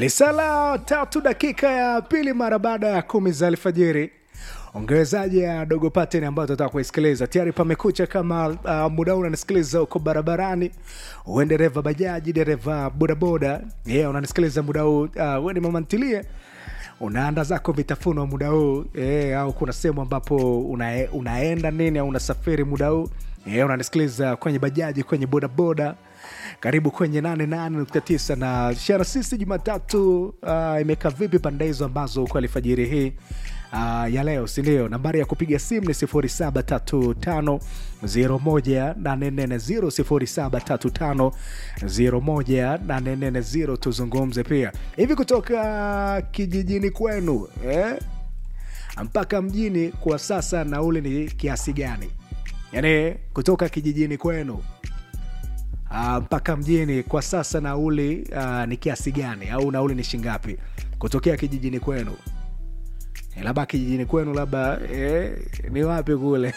Lisala tatu dakika ya pili mara baada ya kumi za alfajiri. Ongezaji ya dogo pattern ambayo tutaka kuisikiliza tayari pamekucha. Kama uh, muda huu unanisikiliza huko barabarani, uwe dereva bajaji, dereva bodaboda, yeah, unanisikiliza muda huu uh, uwe ni mama ntilie unaanda zako vitafunwa muda huu eh, au kuna sehemu ambapo una, unaenda nini au unasafiri muda huu eh, unanisikiliza kwenye bajaji, kwenye bodaboda karibu kwenye 88.9 na shara sisi Jumatatu uh, imekaa vipi pande hizo ambazo uko alfajiri hii uh, ya leo, si ndio? Nambari ya kupiga simu ni 0735018440 0735018440. Tuzungumze pia hivi kutoka kijijini kwenu eh? mpaka mjini kwa sasa nauli ni kiasi gani? Yaani kutoka kijijini kwenu Uh, mpaka mjini kwa sasa nauli uh, ni kiasi gani au nauli ni shingapi kutokea kijijini kwenu? Eh, labda kijijini kwenu labda eh, ni wapi kule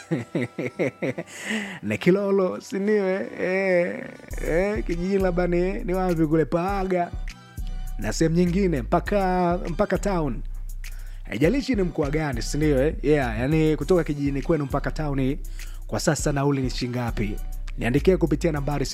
ni Kilolo siniwe eh, eh, kijijini labda ni, ni wapi kule Paaga na sehemu nyingine mpaka mpaka town haijalishi ni mkoa gani sindio eh? yeah, yani kutoka kijijini kwenu mpaka tauni kwa sasa nauli ni shingapi niandikia kupitia nambari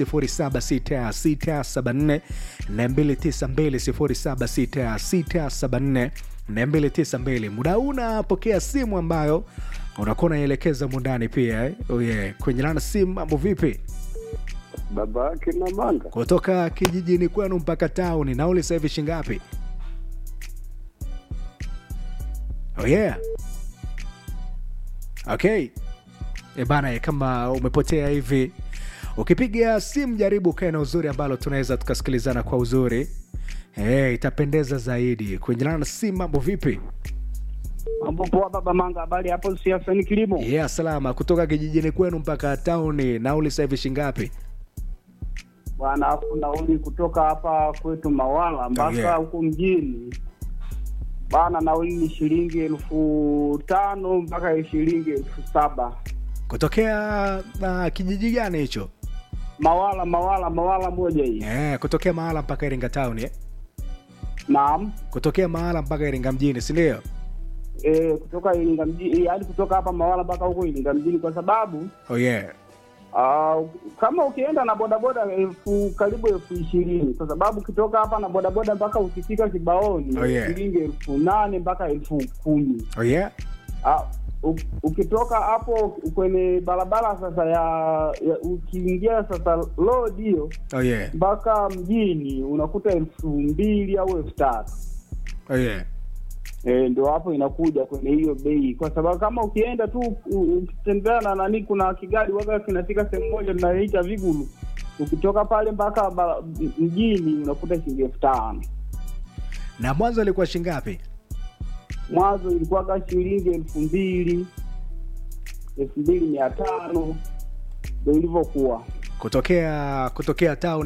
0766742292 0766742292 muda huu unapokea simu ambayo unakuwa unaielekeza mundani pia eh? oh yeah. kwenye lana simu mambo vipi baba yake na manga kutoka kijijini kwenu mpaka tauni nauli sasa hivi shingapi oh yeah okay e bana eh, kama umepotea hivi ukipiga simu jaribu ukae na uzuri ambalo tunaweza tukasikilizana kwa uzuri hey, itapendeza zaidi kuenjelana na simu mambo vipi mambo poa baba manga habari hapo siasa ni kilimo yeah, salama kutoka kijijini kwenu mpaka tauni nauli sasa hivi shingapi bwana afu nauli kutoka hapa kwetu mawala mpaka yeah. huku mjini bana nauli ni shilingi elfu tano mpaka shilingi elfu saba kutokea uh, kijiji gani hicho mawala mawala mawala moja hii yeah, kutokea mahala mpaka iringa tauni eh? naam kutokea mahala mpaka iringa mjini sindio e, kutoka iringa mjini yaani kutoka hapa mawala mpaka huko iringa mjini kwa sababu oh, yeah. Uh, kama ukienda na bodaboda elfu karibu elfu ishirini kwa sababu ukitoka hapa na bodaboda mpaka ukifika kibaoni Oh, yeah. shilingi elfu nane mpaka elfu kumi Oh, yeah? uh, u- ukitoka hapo kwenye barabara sasa ya, ya ukiingia sasa road hiyo Oh, yeah. mpaka mjini unakuta elfu mbili au elfu tatu Oh, yeah. E, ndo hapo inakuja kwenye hiyo bei, kwa sababu kama ukienda tu u- ukitembea na nani, kuna kigari waga kinafika sehemu moja tunaita Vigulu, ukitoka pale mpaka ba- mjini unakuta shilingi elfu tano. na mwanzo ilikuwa shingapi Mwanzo ilikuwaga shilingi elfu mbili elfu mbili mia tano ndo ilivyokuwa. kutokea kutokea town